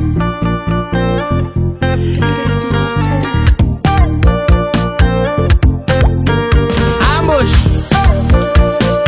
Ambush.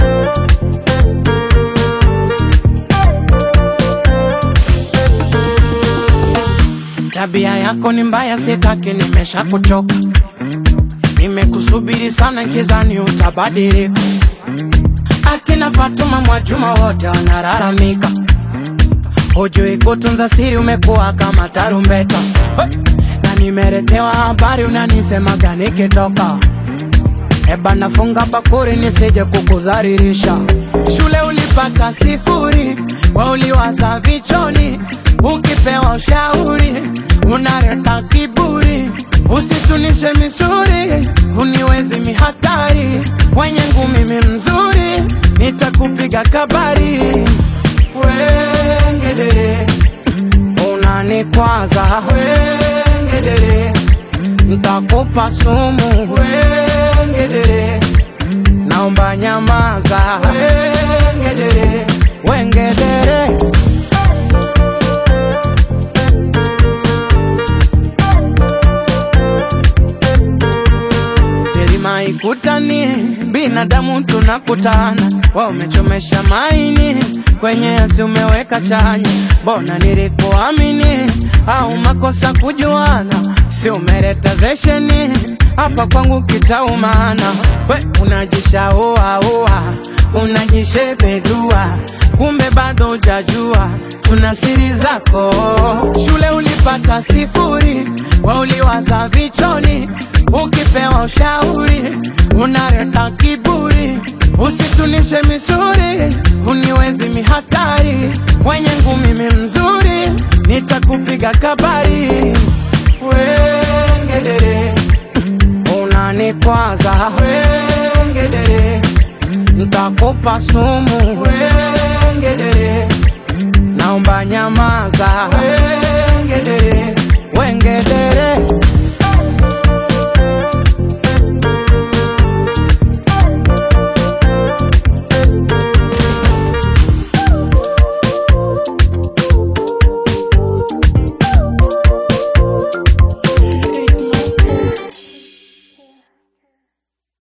Tabia yako ni mbaya, sitaki, nimesha kuchoka. Nimekusubiri sana, nkizani utabadilika. Akina Fatuma Mwajuma wote wanalalamika, hujui kutunza siri, umekuwa kama tarumbeta. Na nimeletewa habari, unanisemaga nikitoka Eba nafunga bakuri nisije kukuzaririsha. Shule ulipata sifuri, wa uliwaza vichoni, ukipewa ushauri unaleta kiburi. Usitunishe misuri, uniwezi mihatari, wenye ngumi mi mzuri, nitakupiga kabari. Wengedere, unanikwaza wengedere, ntakupa sumu wengedere, naomba nyamaza wengedere, wengedere. milima ikutani, binadamu tunakutana. Wa umechomesha maini, kwenye asi umeweka chanya. Mbona nilikuamini, au makosa kujuana? Si umeleta zesheni hapa kwangu kitaumana. We unajishaua ua, unajishebedua, kumbe bado hujajua tuna siri zako. Shule ulipata sifuri, wa uliwaza vichoni, ukipewa ushauri unaleta kiburi. Usitunishe misuri, uniwezi mihatari, wenye ngumi mi mzuri, nitakupiga kabari. Wengedere, unanikwaza wengedere, ntakupa sumu wengedere, naomba nyamaza wengedere, wengedere.